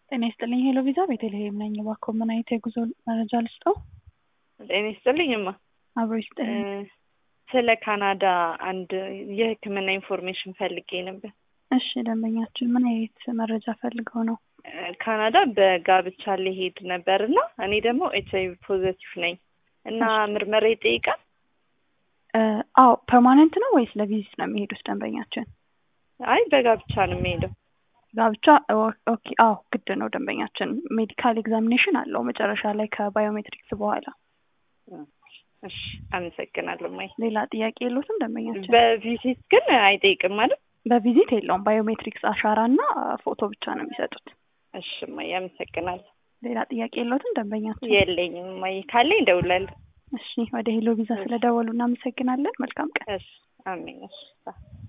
ጤና ይስጥልኝ ሄሎ ቪዛ ቤተልሔም ነኝ። እባክዎ ምን አይነት የጉዞ መረጃ ልስጠው? ጤና ይስጥልኝ እማ። አብሮ ይስጥልኝ። ስለ ካናዳ አንድ የሕክምና ኢንፎርሜሽን ፈልጌ ነበር። እሺ ደንበኛችን ምን አይነት መረጃ ፈልገው ነው? ካናዳ በጋብቻ ሊሄድ ነበር እና እኔ ደግሞ ኤች አይቪ ፖዘቲቭ ነኝ እና ምርመራ ይጠይቃል? አዎ ፐርማነንት ነው ወይስ ለቪዚት ነው የሚሄዱት ደንበኛችን? አይ በጋብቻ ነው የሚሄደው። ጋብቻ ኦኬ። አዎ ግድ ነው ደንበኛችን። ሜዲካል ኤግዛሚኔሽን አለው መጨረሻ ላይ ከባዮሜትሪክስ በኋላ። እሺ አመሰግናለሁ። ማይ ሌላ ጥያቄ የለዎትም ደንበኛችን? በቪዚት ግን አይጠይቅም ማለት? በቪዚት የለውም። ባዮሜትሪክስ አሻራ እና ፎቶ ብቻ ነው የሚሰጡት። እሺ ማይ አመሰግናለሁ። ሌላ ጥያቄ የለዎትም ደንበኛችን? የለኝም ማይ፣ ካለኝ እደውላለሁ። እሺ ወደ ሄሎ ቪዛ ስለደወሉ እናመሰግናለን። መልካም ቀን። እሺ አሜን። እሺ